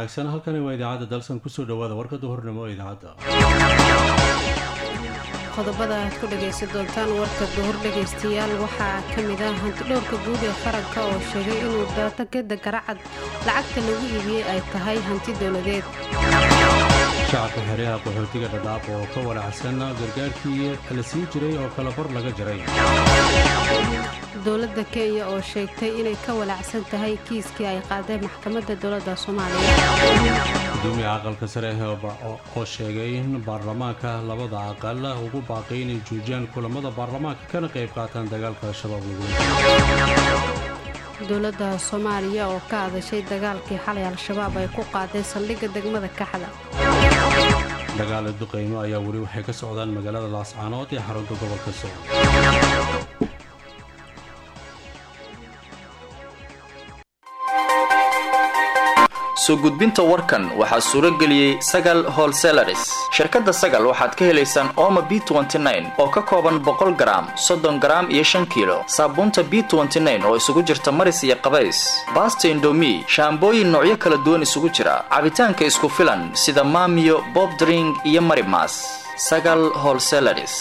wanaagsan halkani waa idaacadda dalsan kusoo dhawaada warka duhurnimo ee idaacadda qodobada aad ku dhagaysan doontaan warka duhur dhegaystayaal waxaa ka mid ah hantidhowrka guud ee qaranka oo sheegay inuu daatagada garacad lacagta lagu iibiyey ay tahay hanti dowladeed shacabka xeryaha qaxootiga dhadhaab oo ka walacsan gargaarkii la sii jiray oo kala bar laga jaray dowladda kenya oo sheegtay inay ka walacsan tahay kiiskii ay qaadeen maxkamadda dowladda soomaaliya gudoomiyaha aqalka sare oo sheegay in baarlamaanka labada aqal ugu baaqay inay joojiyaan kulamada baarlamaanka kana qayb qaataan dagaalka al-shabaab lagula dowladda soomaaliya oo ka hadashay dagaalkii xalay al-shabaab ay ku qaadeen saldhigga degmada kaxda dagaala duqaymo ayaa weli waxay ka socdaan magaalada laascaanood ee xarunta gobolka sool soo gudbinta warkan waxaa suuro geliyey sagal holselaris shirkadda sagal waxaad ka helaysaan ooma b oo ka kooban boqol garaam soddon garaam iyo shan kiilo saabuunta b oo isugu jirta maris iyo qabays baasta indomi shaambooyin noocyo kala duwan isugu jira cabitaanka isku filan sida maamiyo bobdring iyo marimas sagal holselaris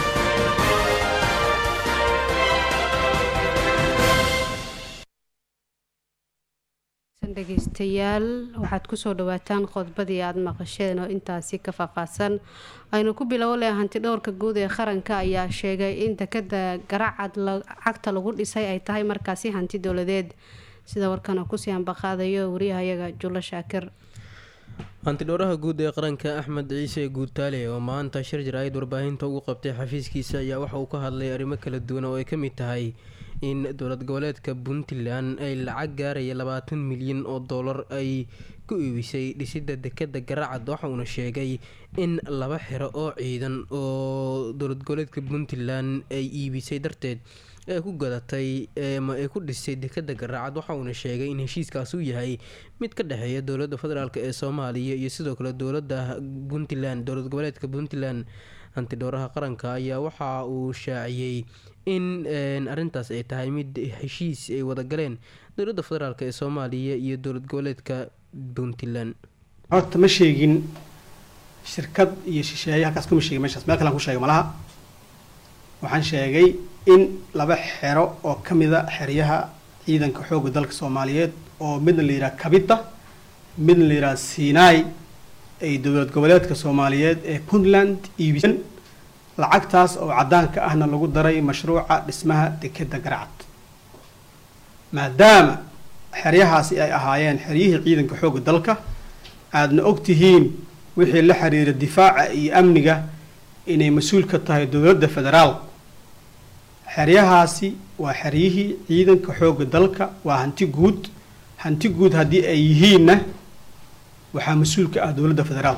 dhegeystayaal waxaad kusoo dhawaataan qodbadii aada maqasheen oo intaasi ka faahfaahsan aynu ku bilowo leh hantidhowrka guud ee qaranka ayaa sheegay in dekada garacad cagta lagu dhisay ay tahay markaasi hanti dowladeed sida warkana kusii ambaqaadayo wariyahayaga jullo shaakir hantidhowraha guud ee qaranka axmed ciise guutaale oo maanta shir jaraa'id warbaahinta ugu qabtay xafiiskiisa ayaa waxa uu ka hadlay arrimo kala duwan oo ay ka mid tahay in dowlad goboleedka puntland ay lacag gaaraya labaatan milyan oo doolar ay ku iibisay dhisidda dekada garacad waxa uuna sheegay in laba xero oo ciidan oo dowlad goboleedka puntland ay iibisay darteed ee ku gadatay ma ay ku dhisay dekada garacad waxa uuna sheegay in heshiiskaas uu yahay mid ka dhexeeya dowladda federaalk ee soomaaliya iyo sidoo kale dowlada puntland dowlad goboleedka puntland hantidhowraha qaranka ayaa waxa uu shaaciyey in arintaas ay tahay mid heshiis ay wadagaleen dowladda federaalk ee soomaaliya iyo dowlad goboleedka puntland horta ma sheegin shirkad iyo shisheeye halkaas kuma sheegin meeshaas meel kalean ku sheegay malaha waxaan sheegay in laba xero oo ka mida xeryaha ciidanka xoogga dalka soomaaliyeed oo midna la yidhaha kabita midna la yidhaha sinai ay dowlad goboleedka soomaaliyeed ee puntland iibiseen lacagtaas oo caddaanka ahna lagu daray mashruuca dhismaha dekeda garacad maadaama xeryahaasi ay ahaayeen xeryihii ciidanka xoogga dalka aadna og tihiin wixii la xiriira difaaca iyo amniga inay mas-uul ka tahay dowladda federaal xeryahaasi waa xeryihii ciidanka xoogga dalka waa hanti guud hanti guud haddii ay yihiinna waxaa mas-uul ka ah dowladda federaal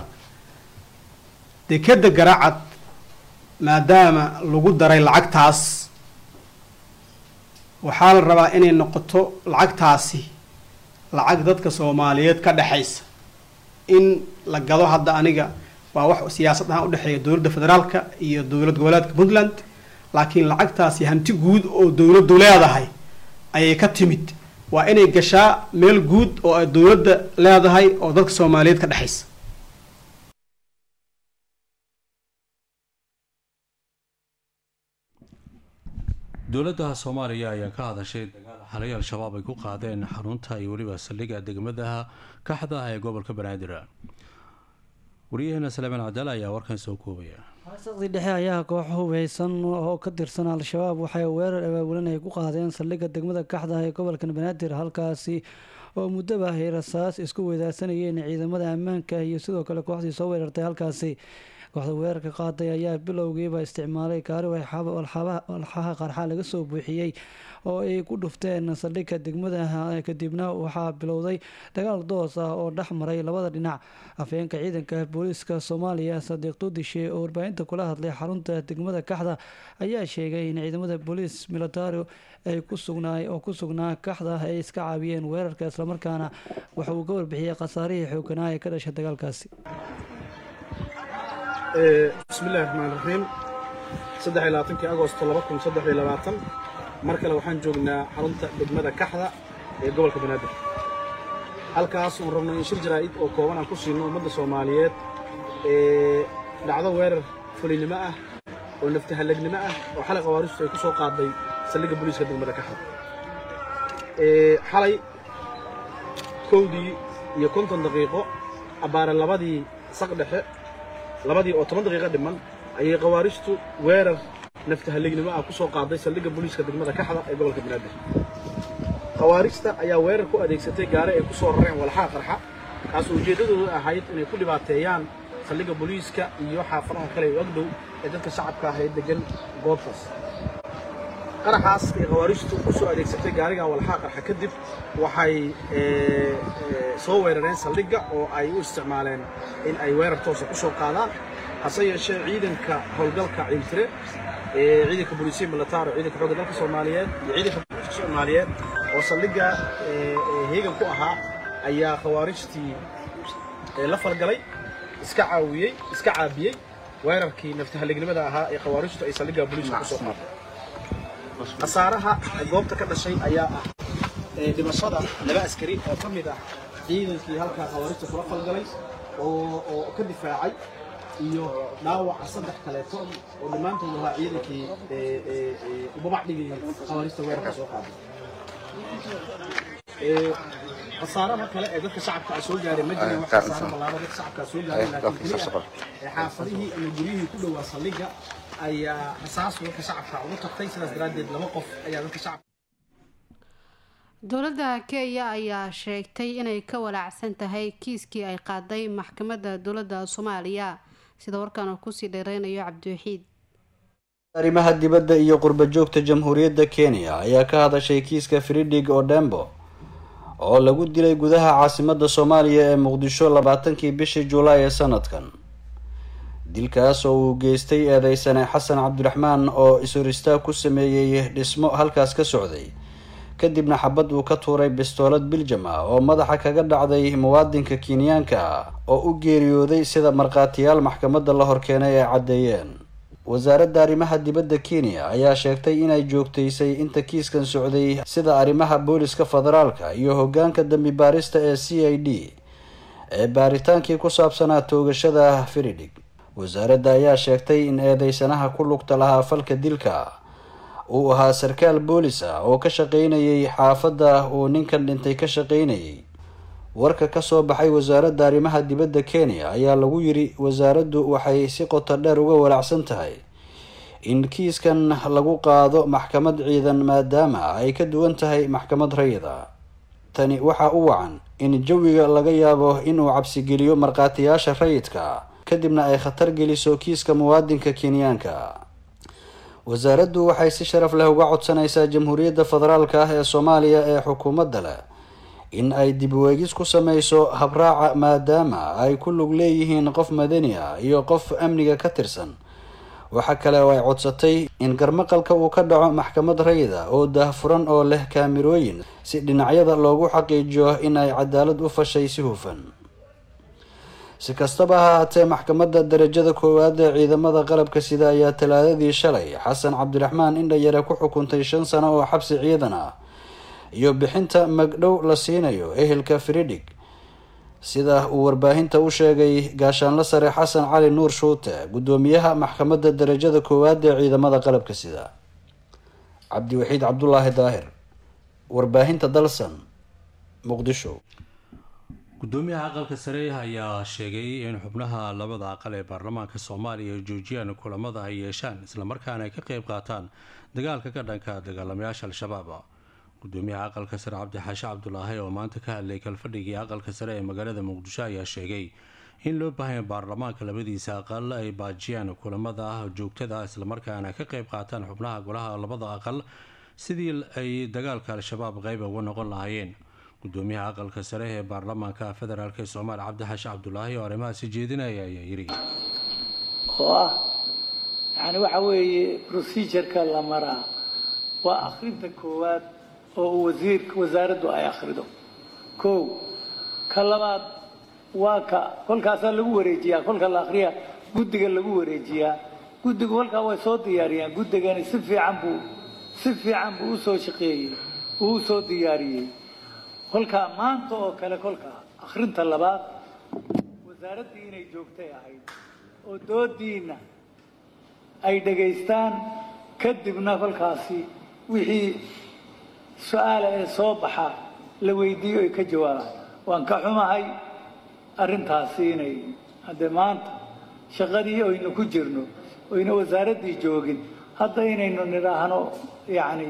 dekeda garacad maadaama lagu daray lacagtaas waxaa la rabaa inay noqoto lacagtaasi lacag dadka soomaaliyeed ka dhexaysa in la gado hadda aniga waa wax siyaasad ahaan udhexeeya dowladda federaalka iyo dowlad goboleedka puntland laakiin lacagtaasi hanti guud oo dowladdu leedahay ayay ka timid waa inay gashaa meel guud oo ay dowladda leedahay oo dadka soomaaliyeed ka dhexaysa dowladda soomaaliya ayaa ka hadashay dagaal xalay al-shabaab ay ku qaadeen xarunta iyo weliba saldhigga degmadaha kaxda ee gobolka banaadir wariyaheena salaamaan cadaal ayaa warkan soo koobaya xaasaqdii dhexe ayaa koox hubeysan oo ka tirsan al-shabaab waxay weerar abaabulan ay ku qaadeen saldhigga degmada kaxda ee gobolka banaadir halkaasi oo muddaba ay rasaas isku weydaarsanayeen ciidamada ammaanka iyo sidoo kale kooxdii soo weerartay halkaasi kooxda weerarka qaaday ayaa bilowgiiba isticmaalay gaari walxaha qarxa laga soo buuxiyey oo ay ku dhufteen saldhigga degmada kadibna waxaa bilowday dagaal doos ah oo dhex maray labada dhinac afhayeenka ciidanka booliiska soomaaliya sadiiq duudishe oo warbaahinta kula hadlay xarunta degmada kaxda ayaa sheegay in ciidamada booliis militari ay ku sugnaa oo ku sugnaa kaxda ay iska caabiyeen weerarka islamarkaana waxa uu ka warbixiyey khasaarihii xooganaa ee ka dhashay dagaalkaasi bismillahi raxmaan raxiim saddex iyo labaatankii agosto laba kun saddex iyo labaatan mar kale waxaan joognaa xarunta degmada kaxda ee gobolka banaadir halkaas oon rabno in shir jaraa'id oo kooban aan ku siino ummadda soomaaliyeed ee dhacdo weerar fulinimo ah oo naftahallagnimo ah oo xalay qawaaristu ay ku soo qaaday saldhigga booliiska degmada kaxad xalay kowdii iyo konton daqiiqo abbaare labadii saq dhexe labadii oo toban daqiiqo dhiman ayay qawaaristu weerar naftahallignimo ah ku soo qaaday saldhigga booliiska degmada kaxda ee gobolka banaadir khawaarijta ayaa weerar ku adeegsatay gaari ay ku soo rareen walxaha qarxa kaasoo ujeeddadoodu ahayd inay ku dhibaateeyaan saldhigga booliiska iyo xaafadaha kale ee ogdhow ee dadka shacabka ah ee degan goobtaas qaraxaas ay khawaarijtu ku soo adeegsatay gaariga walxaha qarxa kadib waxay soo weerareen saldhigga oo ay u isticmaaleen in ay weerar toosa ku soo qaadaan hase yeeshee ciidanka howlgalka ciiltire ee ciidanka booliisiya militaar oo ciidanka xoogga dalka soomaaliyeed iyo ciidanka booliiska soomaaliyeed oo saldhigga heegan ku ahaa ayaa khawaarijtii la falgalay iska caawiyey iska caabiyey weerarkii naftahallignimada ahaa ee khawaarijtu ay saldhigga booliiska ku soo qaaday khasaaraha goobta ka dhashay ayaa ah dhimashada laba askari oo ka mid ah ciidankii halkaa khawaarijta kula falgalay oo oo ka difaacay iyo dhaawaca saddex kaleeto oo dhammaantood ahaa ciidankii ubabac dhigayay khawaarijta weerarka soo qaaday khasaaraha kale ee dadka shacabka a soo gaaray ma jirin wax khasaaro ballaaro dadka shacabka a soo gaaray laakiin keliya ee xaafadihii ama guryihii ku dhowaa saldhigga ayaa rasaas dadka shacabka ugu tagtay sidaas daraaddeed laba qof ayaa dadka shacabka dowladda kenya ayaa sheegtay inay ka walaacsan tahay kiiskii ay qaaday maxkamadda dowladda soomaaliya sida warkaan uu kusii dheereynayo cabdiwaxiid arrimaha dibadda iyo qurba joogta jamhuuriyadda kenya ayaa ka hadashay kiiska fridig odembo oo lagu dilay gudaha caasimadda soomaaliya ee muqdisho labaatankii bishii julaay ee sanadkan dilkaas oo uu geystay eedeysane xasan cabdiraxmaan oo is-horistaag ku sameeyey dhismo halkaas ka socday kadibna xabad uu ka tuuray bistoolad biljam ah oo madaxa kaga dhacday muwaadinka kenyaanka ah oo u geeriyooday sida markhaatiyaal maxkamadda la horkeenay ay caddeeyeen wasaaradda arrimaha dibadda kenya ayaa sheegtay inay joogtaysay inta kiiskan socday sida arrimaha booliska federaalka iyo hoggaanka dambi baarista ee c i d ee baaritaankii ku saabsanaa toogashada firidig wasaaradda ayaa sheegtay in eedeysanaha ku lugta lahaa falka dilka uu ahaa sarkaal boolis ah oo ka shaqaynayay xaafadda uu ninkan dhintay ka shaqaynayay warka kasoo baxay wasaaradda arrimaha dibadda kenya ayaa lagu yiri wasaaraddu waxay si qoto dheer uga walaacsan tahay in kiiskan lagu qaado maxkamad ciidan maadaama ay ka duwan tahay maxkamad rayida tani waxaa u wacan in jawiga laga yaabo inuu cabsigeliyo markhaatiyaasha rayidka kadibna ay khatar geliso kiiska muwaadinka kenyaanka wasaaraddu waxay si sharaf leh uga codsanaysaa jamhuuriyadda federaalka ah ee soomaaliya ee xukuumadda leh in ay dib weegis ku sameyso habraaca maadaama ay ku lug leeyihiin qof madani ah iyo qof amniga ka tirsan waxa kale oo ay codsatay in garmaqalka uu ka dhaco maxkamad rayida oo daahfuran oo leh kaamirooyin si dhinacyada loogu xaqiijiyo in ay cadaalad u fashay si hufan si kastaba ha haatee maxkamadda darajada koowaad ee ciidamada qalabka sida ayaa talaadadii shalay xasan cabdiraxmaan indhayare ku xukuntay shan sano oo xabsi ciidan ah iyo bixinta magdhow la siinayo ehelka fridig sida uu warbaahinta u sheegay gaashaanla sare xasan cali nuur shuute guddoomiyaha maxkamadda darajada koowaad ee ciidamada qalabka sida cabdiwaxiid cabdulaahi daahir warbaahinta dalsan muqdisho gudoomiyaha aqalka sare ayaa sheegay in xubnaha labada aqal ee baarlamaanka soomaaliya ay joojiyaan kulamada ay yeeshaan islamarkaana ay ka qeyb qaataan dagaalka ka dhanka dagaalamayaasha al-shabaab gudoomiyaha aqalka sare cabdixaashe cabdulaahi oo maanta ka hadlay kalfadhigii aqalka sare ee magaalada muqdisho ayaa sheegay in loo baahanya baarlamaanka labadiisa aqal ay baajiyaan kulamada joogtada islamarkaana ka qeyb qaataan xubnaha golaha labada aqal sidii ay dagaalka al-shabaab qeyb uga noqon lahaayeen gudoomiyaha aqalka sare ee baarlamaanka federaalk ee soomaaliya cabdixaashe cabdulaahi oo arrimahaasi jeedinaya ayaa yiri oo ah yani waxa weeye procedureka la maraa waa akhrinta koowaad oo wasiirka wasaaraddu ay akhrido kow ka labaad waa ka kolkaasaa lagu wareejiyaa kolka la akhriya guddiga lagu wareejiyaa guddigu kolkaa way soo diyaariyaan guddigani si fiican buu si fiican buu usoo shaqeeyey uu usoo diyaariyey kolkaa maanta oo kale kolkaa akhrinta labaad wasaaraddii inay joogtay ahayd oo doodiina ay dhegaystaan kadibna kolkaasi wixii su-aala ee soo baxa la weydiiyo ay ka jawaabaan waan ka xumahay arrintaasi inay haddee maanta shaqadii oynu ku jirno oyna wasaaraddii joogin hadda inaynu nidhaahno yacni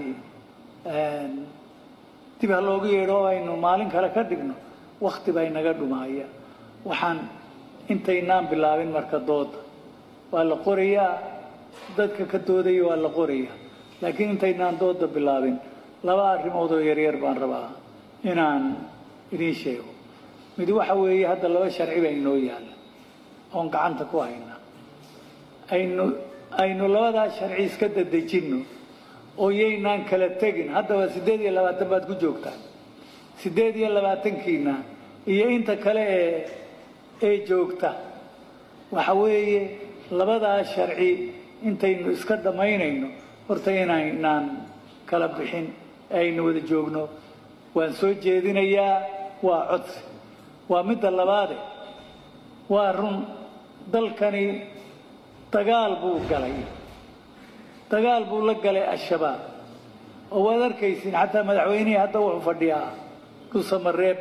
dib ha loogu yeedho oo aynu maalin kale ka dhigno wakti bay naga dhumaaya waxaan intaynaan bilaabin marka dooda waa la qorayaa dadka ka doodaya waa la qorayaa laakiin intaynaan dooda bilaabin laba arrimood oo yaryar baan rabaa inaan idiin sheego mid waxa weeye hadda laba sharci baa inoo yaalla oon gacanta ku haynaa aynu aynu labadaa sharci iska dadejinno oo yaynaan kala tegin haddaba siddeed iyo labaatan baad ku joogtaan siddeed iyo labaatankiina iyo inta kale ee ee joogta waxa weeye labadaa sharci intaynu iska dhammaynayno horta inaynaan kala bixin ee aynu wada joogno waan soo jeedinayaa waa codsi waa midda labaade waa run dalkani dagaal buu galay dagaal buu la galay al-shabaab oo waad arkaysiin xataa madaxweynihii hadda wuxuu fadhiyaa dhulsamareeb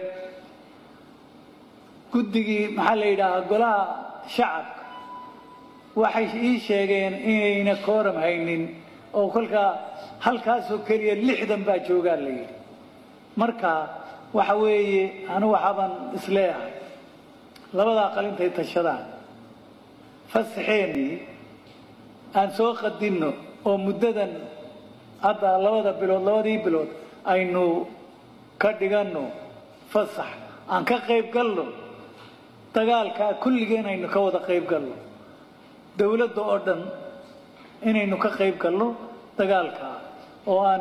guddigii maxaa la yidhaahaa golaha shacabka waxay ii sheegeen inayna kooram haynin oo kolkaa halkaasoo keliya lixdan baa joogaa la yidhi marka waxa weeye anu waxaabaan isleeyahay labadaa qalintay tashadaan fasaxeenii aan soo qadinno oo muddadan hadda labada bilood labadii bilood aynu ka dhiganno fasax aan ka qayb galno dagaalkaa kulligeen aynu ka wada qayb galno dowladda oo dhan inaynu ka qayb galno dagaalkaa oo aan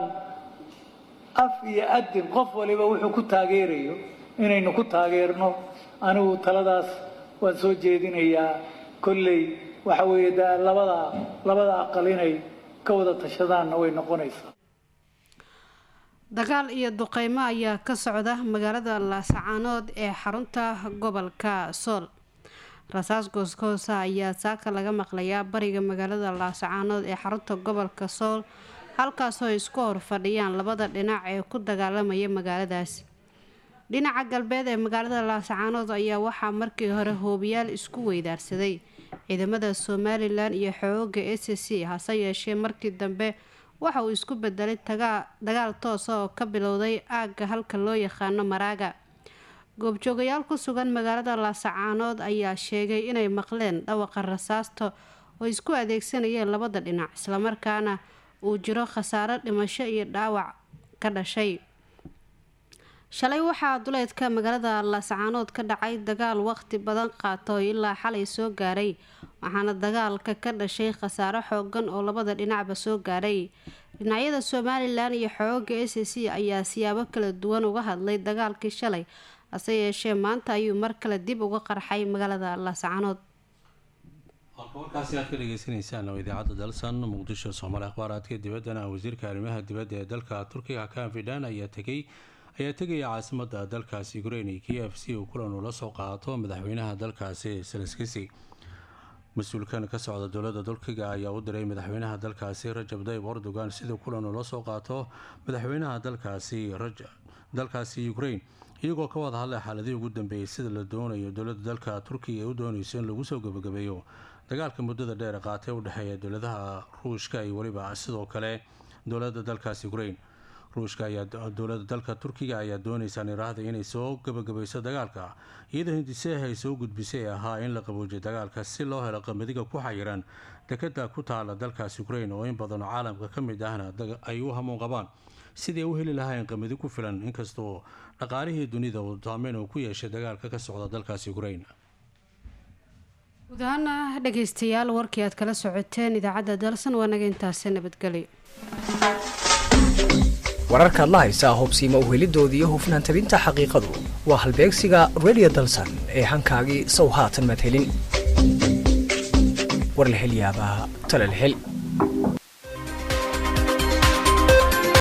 af iyo adin qof waliba wuxuu ku taageerayo inaynu ku taageerno anigu taladaas waan soo jeedinayaa kolley waxa weeye de labada labada aqal inay ka wada tashadaanna way noqonaysaa dagaal iyo duqeymo ayaa ka socda magaalada laasacaanood ee xarunta gobolka sool rasaas goosgoosa ayaa saaka laga maqlayaa bariga magaalada laasacaanood ee xarunta gobolka sool halkaasoo ay isku hor fadhiyaan labada dhinac ee ku dagaalamaya magaaladaasi dhinaca galbeed ee magaalada laasacaanood ayaa waxaa markii hore hoobiyaal isku weydaarsaday ciidamada somalilan iyo xooga s c hase yeeshee markii dambe waxa uu isku bedelay dagaal toosa oo ka bilowday aagga halka loo yaqaano maraaga goobjoogayaal ku sugan magaalada laasacaanood ayaa sheegay inay maqleen dhawaqa rasaasta oo isku adeegsanayeen labada dhinac islamarkaana uu jiro khasaaro dhimasho iyo dhaawac ka dhashay shalay waxaa duleedka magaalada laasacaanood ka dhacay dagaal waqti badan qaata oo ilaa xalay soo gaaray waxaana dagaalka ka dhashay khasaaro xoogan oo labada dhinacba soo gaaray dhinacyada somalilan iyo xooga s c ayaa siyaabo kala duwan uga hadlay dagaalkii shalay hase yeeshee maanta ayuu mar kale dib uga qarxay magaalada laasacaanood halka warkaasi aad ka dhegeysaneysaan oo idaacadda dalsan muqdisho soomaali akhbaaraadka dibaddana wasiirka arrimaha dibadda ee dalka turkiga kanfidan ayaa tegay ayaa tegaya caasimada dalkaasi ukrain k f c uu kulan ula soo qaato madaxweynaha dalkaasi selskisi mas-uulkan ka socda dowladda turkiga ayaa u diray madaxweynaha dalkaasi rajab dayib erdogan siduu kulan ula soo qaato madaxweynaha dalkaasi dalkaasi ukrain iyagoo ka wada hadlay xaaladihii ugu dambeeyay sida la doonayo dowladda dalka turkiga ee u doonayso in lagu soo gabagabeeyo dagaalka muddada dheer qaatay u dhexeeya dowladaha ruushka iyo weliba sidoo kale dowladda dalkaasi ukrain ruushka ayaa dowladda dalka turkiga ayaa doonaysa niraahda inay soo gabagabayso dagaalka iyadoo hindiseha ay soo gudbisay ahaa in la qaboojiyo dagaalka si loo helo qamadiga ku xayiran dekada ku taala dalkaas ukrain oo in badanoo caalamka ka mid ahna ay u hamuun qabaan sidii u heli lahayn qamadi ku filan inkastoo dhaqaalihii dunida uu saameyn uu ku yeeshay dagaalka ka socda dalkaas ukrain guud ahaana dhegeystayaal warkii aad kala socoteen idaacadda dalsan waa naga intaasi nabadgelyo wararkaad la haysaa hubsiima uhelidooda iyo hufnaan tabinta xaqiiqadu waa halbeegsiga redio dalsan ee hankaagii sow haatan madhelin war la hel yaabaa talal hel